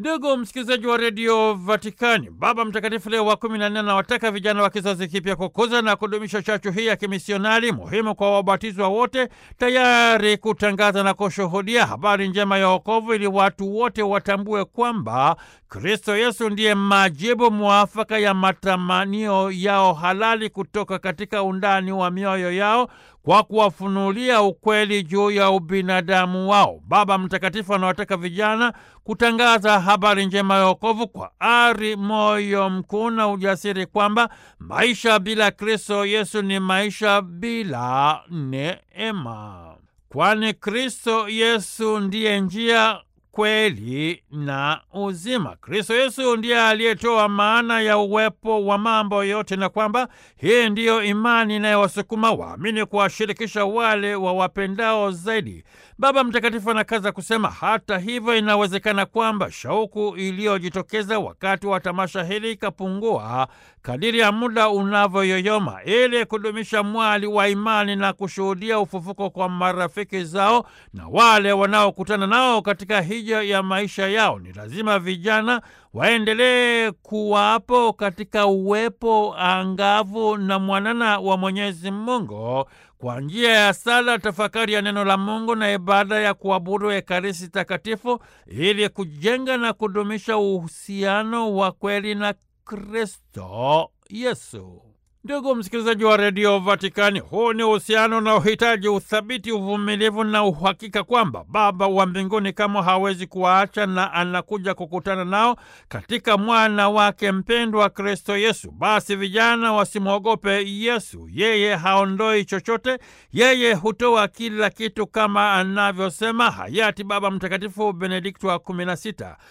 Ndugu msikilizaji wa redio Vatikani, Baba Mtakatifu Leo wa kumi na nne anawataka vijana wa kizazi kipya kukuza na kudumisha chachu hii ya kimisionari muhimu kwa wabatizwa wote, tayari kutangaza na kushuhudia habari njema ya wokovu, ili watu wote watambue kwamba Kristo Yesu ndiye majibu mwafaka ya matamanio yao halali kutoka katika undani wa mioyo yao kwa kuwafunulia ukweli juu ya ubinadamu wao. Baba Mtakatifu anawataka vijana kutangaza habari njema ya wokovu kwa ari, moyo mkuu na ujasiri, kwamba maisha bila Kristo Yesu ni maisha bila neema, kwani Kristo Yesu ndiye njia kweli na uzima. Kristo Yesu ndiye aliyetoa maana ya uwepo wa mambo yote, na kwamba hii ndiyo imani inayowasukuma waamini kuwashirikisha wale wa wapendao zaidi. Baba Mtakatifu anakaza kusema, hata hivyo, inawezekana kwamba shauku iliyojitokeza wakati wa tamasha hili ikapungua kadiri ya muda unavyoyoyoma. Ili kudumisha mwali wa imani na kushuhudia ufufuko kwa marafiki zao na wale wanaokutana nao katika hija ya maisha yao, ni lazima vijana waendelee kuwapo katika uwepo angavu na mwanana wa Mwenyezi Mungu kwa njia ya sala, tafakari ya neno la Mungu na ibada ya kuabudu Ekaristi Takatifu, ili kujenga na kudumisha uhusiano wa kweli na Kristo Yesu. Ndugu msikilizaji wa redio Vatikani, huu ni uhusiano unaohitaji uthabiti, uvumilivu na uhakika kwamba Baba wa mbinguni kama hawezi kuwaacha na anakuja kukutana nao katika mwana wake mpendwa Kristo Yesu. Basi vijana wasimwogope Yesu, yeye haondoi chochote, yeye hutoa kila kitu, kama anavyosema hayati Baba Mtakatifu Benedikto wa kumi na sita.